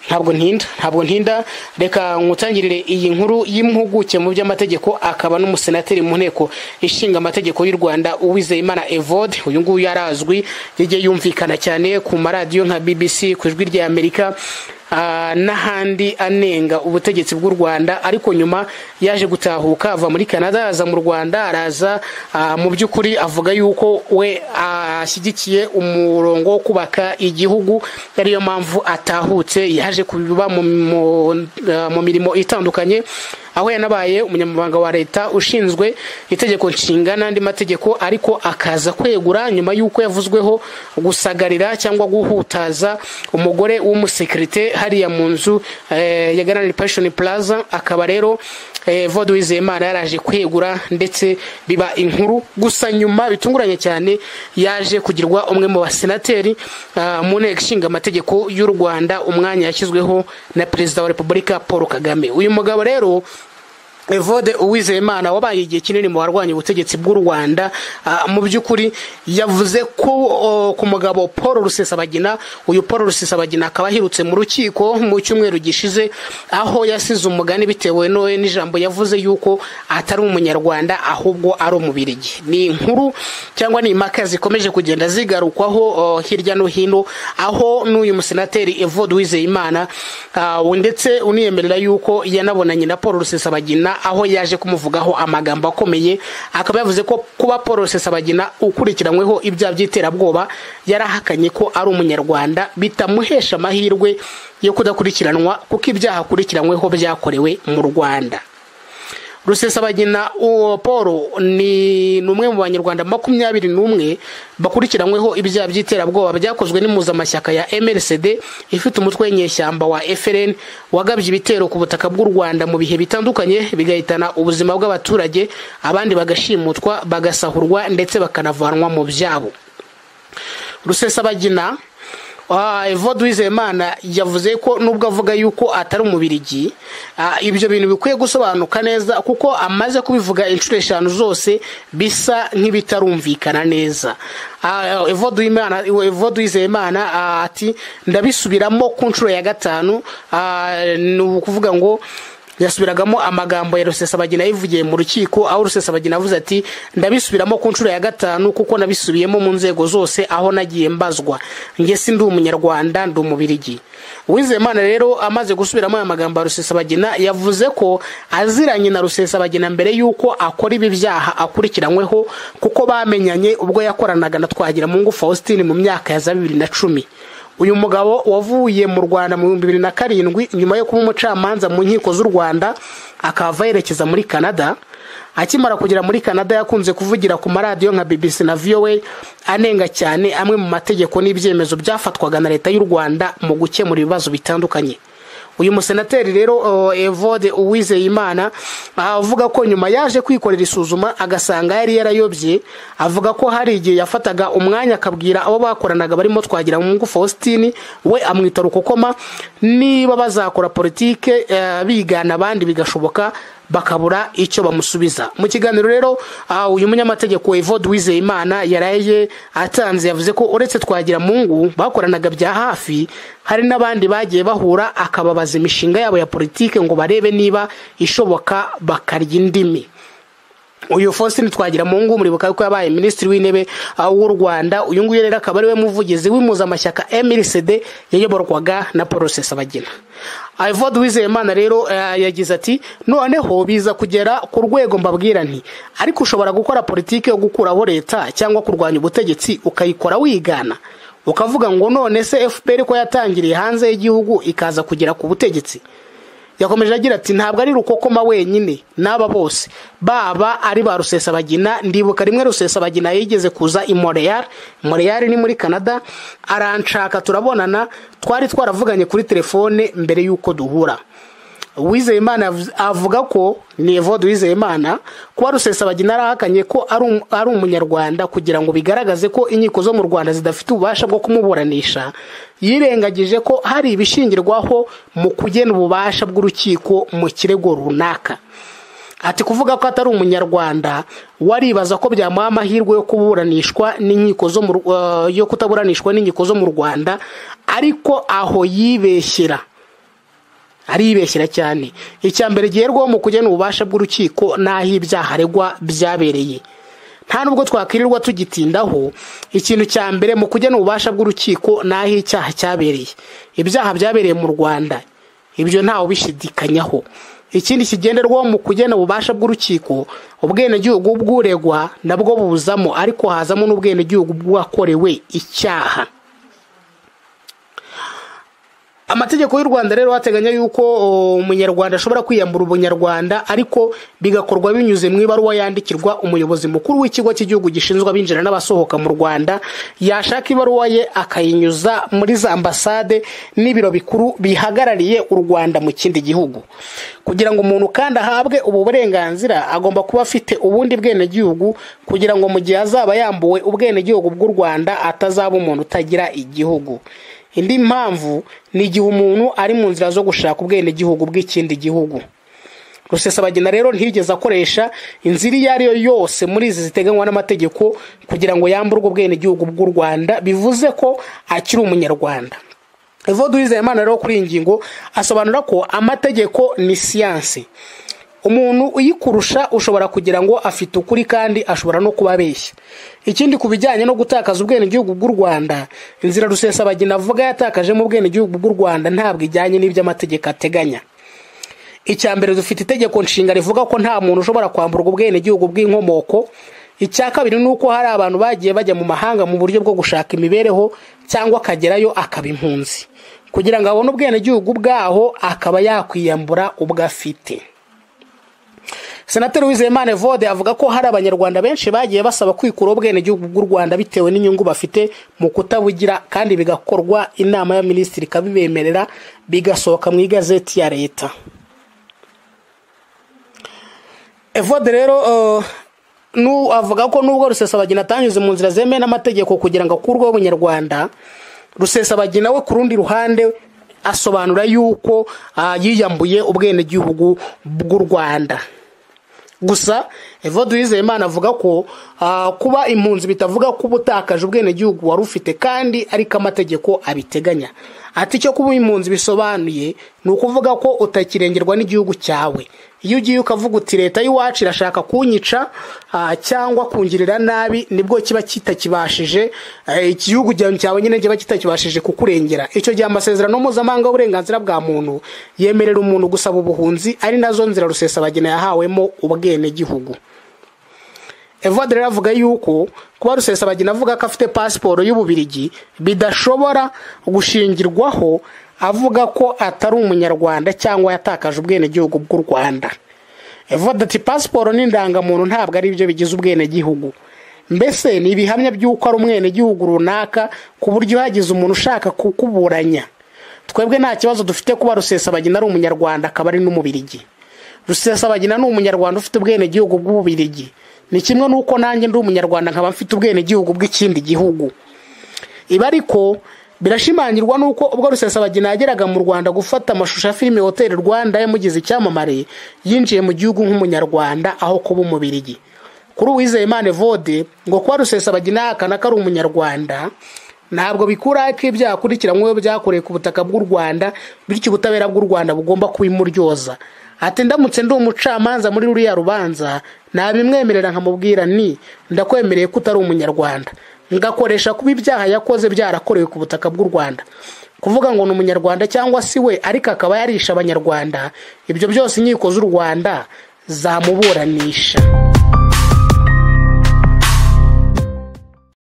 ntabwo ntinda ntabwo ntinda reka nkutangirire iyi nkuru y'impuguke mu by'amategeko akaba n'umusenateri mu nteko ishinga amategeko y'u rwanda uwizeyimana evode uyu nguyu yarazwi yagiye yumvikana cyane ku maradiyo nka bbc ku ijwi rya amerika n'ahandi anenga ubutegetsi bw'u rwanda ariko nyuma yaje gutahuka ava muri canada aza mu rwanda araza mu by'ukuri avuga yuko we ashyigikiye umurongo wo kubaka igihugu ariyo mpamvu atahutse yaje kuba mu mirimo itandukanye aho yanabaye umunyamabanga wa leta ushinzwe itegeko nshinga n'andi mategeko ariko akaza kwegura nyuma y'uko yavuzweho gusagarira cyangwa guhutaza umugore w'umusekirite hariya mu nzu ya garani pashoni pulaza akaba rero vode wizeyimana yaraje kwegura ndetse biba inkuru gusa nyuma bitunguranye cyane yaje kugirwa umwe mu basenateri mu nteko ishinga amategeko y'u rwanda umwanya yashyizweho na perezida wa repubulika paul kagame uyu mugabo rero evode uwizeyimana wabaye igihe kinini mu barwanya ubutegetsi bw'u rwanda mu by'ukuri yavuze ko ku mugabo paul rusesabagina uyu paul rusesabagina akaba ahirutse mu rukiko mu cyumweru gishize aho yasize umugani bitewe n'uwe n'ijambo yavuze yuko atari umunyarwanda ahubwo ari umubirigi ni inkuru cyangwa ni impaka zikomeje kugenda zigarukwaho hirya no hino aho n'uyu musenateri evode uwizeyimana ndetse uniyemerera yuko yanabonanye na paul rusesabagina aho yaje kumuvugaho amagambo akomeye akaba yavuze ko kuba paul rusesabagina ukurikiranyweho ibyaha by'iterabwoba yarahakanye ko ari umunyarwanda bitamuhesha amahirwe yo kudakurikiranwa kuko ibyaha akurikiranyweho byakorewe mu rwanda rusesabagina uwo paul ni umwe mu banyarwanda makumyabiri n'umwe bakurikiranyweho ibyaha by'iterabwoba byakozwe n'impuzamashyaka ya mrcd ifite umutwe w'inyeshyamba wa frn wagabye ibitero ku butaka bw'u rwanda mu bihe bitandukanye bigahitana ubuzima bw'abaturage abandi bagashimutwa bagasahurwa ndetse bakanavanwa mu byabo rusesabagina evode wizeyimana yavuze ko nubwo avuga yuko atari umubirigi ibyo bintu bikwiye gusobanuka neza kuko amaze kubivuga inshuro eshanu zose bisa nk'ibitarumvikana neza evode wizeyimana ati ndabisubiramo ku nshuro ya gatanu ni ukuvuga ngo yasubiragamo amagambo ya rusesabagina yivugiye mu rukiko aho rusesabagina avuze ati ndabisubiramo ku nshuro ya gatanu kuko nabisubiyemo mu nzego zose aho nagiye mbazwa njye si ndi umunyarwanda ndi umubirigi uwizeyimana rero amaze gusubiramo aya magambo ya rusesabagina yavuze ko aziranye na rusesabagina mbere y'uko akora ibi byaha akurikiranyweho kuko bamenyanye ubwo yakoranaga na twagiramungu faustin mu myaka ya za bibiri na cumi uyu mugabo wavuye mu rwanda mu bihumbi bibiri na karindwi nyuma yo kuba umucamanza mu nkiko z'u rwanda akava yerekeza muri canada akimara kugera muri canada yakunze kuvugira ku maradiyo nka bbc na voa anenga cyane amwe mu mategeko n'ibyemezo byafatwaga na leta y'u rwanda mu gukemura ibibazo bitandukanye uyu musenateri rero evode uwizeyimana avuga ko nyuma yaje kwikorera isuzuma agasanga yari yarayobye avuga ko hari igihe yafataga umwanya akabwira abo bakoranaga barimo twagira mungu faustin we amwita rukokoma niba bazakora politike bigana abandi bigashoboka bakabura icyo bamusubiza mu kiganiro rero uyu munyamategeko evode uwizeyimana yaraye atanze yavuze ko uretse twagira mungu bakoranaga bya hafi hari n'abandi bagiye bahura akababaza imishinga yabo ya politiki ngo barebe niba ishoboka bakarya indimi uyu faustin twagiramungu muribuka ko yabaye minisitiri w'intebe w'u rwanda uyu nguyu rero akaba ariwe muvugizi w'impuzamashyaka mrcd yayoborwaga na paul rusesabagina ivode wizeyimana rero yagize ati noneho biza kugera ku rwego mbabwira nti ariko ushobora gukora politiki yo gukuraho leta cyangwa kurwanya ubutegetsi ukayikora wigana ukavuga ngo none se fpr ko yatangiriye hanze y'igihugu ikaza kugera ku butegetsi yakomeje agira ati ntabwo ari rukokoma wenyine n'aba bose baba ari ba rusesabagina ndibuka rimwe rusesabagina yigeze kuza i moreyari moreyari ni muri canada aranshaka turabonana twari twaravuganye kuri telefone mbere y'uko duhura uwizeyimana avuga ko ni evode uwizeyimana kuba rusesabagina arahakanye ko ari umunyarwanda kugira ngo bigaragaze ko inkiko zo mu rwanda zidafite ububasha bwo kumuburanisha yirengagije ko hari ibishingirwaho mu kugena ububasha bw'urukiko mu kirego runaka ati kuvuga ko atari umunyarwanda waribaza ko byamuha amahirwe yo kuburanishwa n'inkiko zo yo kutaburanishwa n'inkiko zo mu rwanda ariko aho yibeshyera aribeshyira cyane icya mbere giherwaho mu kugena ububasha bw'urukiko n'aho ibyaha aregwa byabereye nta nubwo twakwirirwa tugitindaho ikintu cya mbere mu kugena ububasha bw'urukiko ni aho icyaha cyabereye ibyaha byabereye mu rwanda ibyo ntawe ubishidikanyaho ikindi kigenderwaho mu kugena ububasha bw'urukiko ubwenegihugu bw'uregwa nabwo buzamo ariko hazamo n'ubwenegihugu bw'uwakorewe icyaha amategeko y'u rwanda rero ateganya yuko umunyarwanda ashobora kwiyambura ubunyarwanda ariko bigakorwa binyuze mu ibaruwa yandikirwa umuyobozi mukuru w'ikigo cy'igihugu gishinzwe abinjira n'abasohoka mu rwanda yashaka ibaruwa ye akayinyuza muri za ambasade n'ibiro bikuru bihagarariye u rwanda mu kindi gihugu kugira ngo umuntu kandi ahabwe ubu burenganzira agomba kuba afite ubundi bwenegihugu kugira ngo mu gihe azaba yambuwe ubwenegihugu bw'u rwanda atazaba umuntu utagira igihugu indi mpamvu ni igihe umuntu ari mu nzira zo gushaka ubwenegihugu bw'ikindi gihugu rusesabagina rero ntiyigeze akoresha inzira iyo ari yo yose muri izi ziteganywa n'amategeko kugira ngo yamburwe ubwenegihugu bw'u rwanda bivuze ko akiri umunyarwanda evo duhizayimana rero kuri iyi ngingo asobanura ko amategeko ni siyansi umuntu uyikurusha ushobora kugira ngo afite ukuri kandi ashobora no kuba abeshya ikindi ku bijyanye no gutakaza ubwenegihugu bw'u rwanda inzira rusesabagina avuga yatakajemo ubwenegihugu bw'u rwanda ntabwo ijyanye n'iby'amategeko ateganya icya mbere dufite itegeko nshinga rivuga ko nta muntu ushobora kwamburwa ubwenegihugu bw'inkomoko icya kabiri ni uko hari abantu bagiye bajya mu mahanga mu buryo bwo gushaka imibereho cyangwa akagerayo akaba impunzi kugira ngo abone ubwenegihugu bwaho akaba yakwiyambura ubwo afite senateri wizeyimana evode avuga ko hari abanyarwanda benshi bagiye basaba kwikura ubwenegihugu bw'u rwanda bitewe n'inyungu bafite mu kutabugira kandi bigakorwa inama ya minisitiri ikabibemerera bigasohoka mu igazeti ya leta evode rero avuga ko nubwo rusesabagina atanyuze mu nzira zemewe n'amategeko kugira ngo akurweho ubunyarwanda rusesabagina we ku rundi ruhande asobanura yuko yiyambuye ubwenegihugu bw'u rwanda gusa evode uwizeyimana avuga ko kuba impunzi bitavuga ko uba utakaje ubwenegihugu wari ufite kandi ariko amategeko abiteganya ati icyo kuba impunzi bisobanuye ni ukuvuga ko utakirengerwa n'igihugu cyawe iyo ugiye ukavuga uti leta y'iwacu irashaka kunyica cyangwa kungirira nabi nibwo kiba kitakibashije igihugu cyawe nyine kiba kitakibashije kukurengera icyo gihe amasezerano mpuzamahanga y'uburenganzira bwa muntu yemerera umuntu gusaba ubuhunzi ari nazo nzira rusesabagina yahawemo ubwenegihugu evode rero avuga yuko kuba rusesabagina avuga ko afite pasiporo y'ububirigi bidashobora gushingirwaho avuga ko atari umunyarwanda cyangwa yatakaje ubwenegihugu bw'u rwanda evode ati pasiporo n'indangamuntu ntabwo ari byo bigize ubwenegihugu mbese ni ibihamya by'uko ari umwenegihugu runaka ku buryo hagize umuntu ushaka kukuburanya twebwe nta kibazo dufite kuba rusesabagina ari umunyarwanda akaba ari n'umubirigi rusesabagina ni umunyarwanda ufite ubwenegihugu bw'ububirigi ni kimwe n'uko nanjye ndi umunyarwanda nkaba mfite ubwenegihugu bw'ikindi gihugu ibi ariko birashimangirwa n'uko ubwo rusesabagina yageraga mu rwanda gufata amashusho ya filime hoteli rwanda yamugize icyamamare yinjiye mu gihugu nk'umunyarwanda aho kuba umubirigi kuri uwizeyimana vode ngo kuba rusesabagina yahakana ko ari umunyarwanda ntabwo bikuraho ko ibyaha akurikiranyweho byakorewe ku butaka bw'u rwanda bityo ubutabera bw'u rwanda bugomba kubimuryoza ati ndamutse ndi umucamanza muri ruriya rubanza nabimwemerera nkamubwira ni ndakwemereye ko utari umunyarwanda ngakoresha kuba ibyaha yakoze byarakorewe ku butaka bw'u rwanda kuvuga ngo ni umunyarwanda cyangwa si we ariko akaba yarisha abanyarwanda ibyo byose inkiko z'u rwanda zamuburanisha